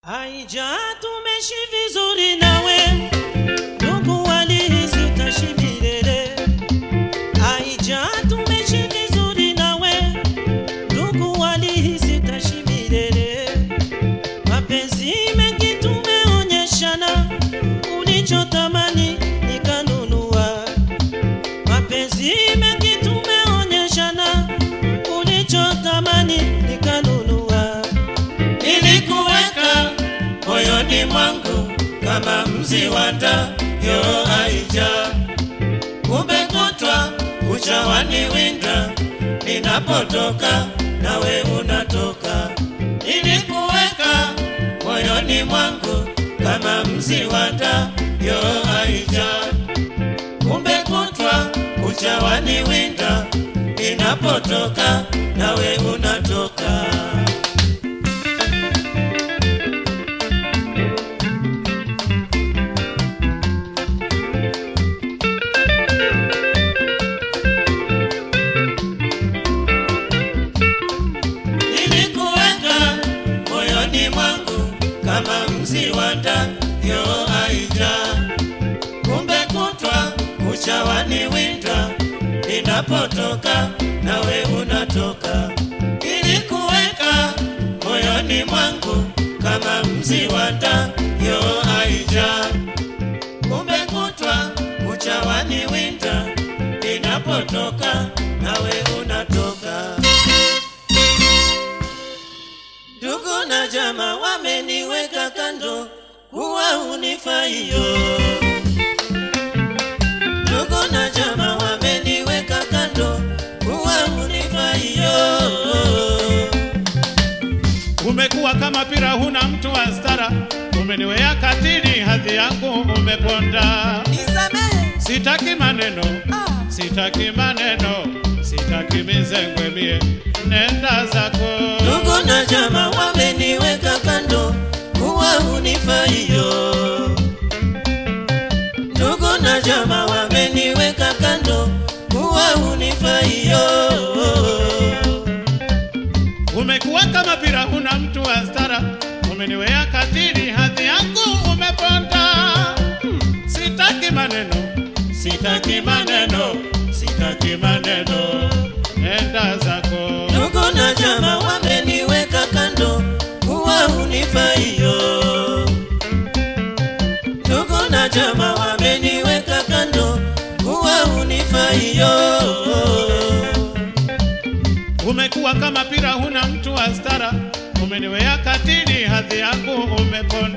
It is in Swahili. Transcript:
Haija tumeshi vizuri nawe ndugu walihisi tashi milele. Haija tumeshi vizuri nawe ndugu walihisi tashi milele. Mapenzi mengi tumeonyeshana, ulichotamani nikanunua. Mapenzi mengi tumeonyeshana, ulichotamani nikanunua. Nilikuweka moyoni mwangu kama mzi wa taa, yo Aija, kumbe kutwa kucha waniwinda, ninapotoka nawe unatoka. Nilikuweka moyoni mwangu kama mzi wa taa, yo Aija, kumbe kutwa kucha waniwinda, ninapotoka nawe unatoka. Nilikuweka moyoni mwangu kama mzi wa taa, yo Aija, kumbe kutwa kucha waniwinda, ninapotoka nawe unatoka. Nilikuweka moyoni mwangu kama mzi wa taa, yo Aija, kumbe kutwa kucha waniwinda, ninapotoka nawe unatoka. Ndugu na jamaa wameniweka kando kuwa unifaiyo. Ndugu na jamaa wameniweka kando kuwa unifaiyo. Umekuwa kama pira, huna mtu wa stara, umeniwea katili, hadhi yangu umeponda. Nisamehe. Sitaki maneno, Ah. sitaki maneno, sitaki mizengwe mie, nenda zako. Ndugu na jamaa wameniweka kando kuwa unifaiyo. Ndugu na jamaa wameniweka kando kuwa unifaiyo. Umekuwa kama pira, huna mtu wa stara, umeniwea katili, hadhi yangu umeponda. Sitaki maneno, sitaki maneno, sitaki maneno, nenda zako. Ndugu na jamaa wameniweka kando kuwa unifaiyo. Ndugu na jamaa wameniweka kando kuwa unifaiyo. Umekuwa kama pira, huna mtu wa stara, umeniwea katili, hadhi yangu umeponda.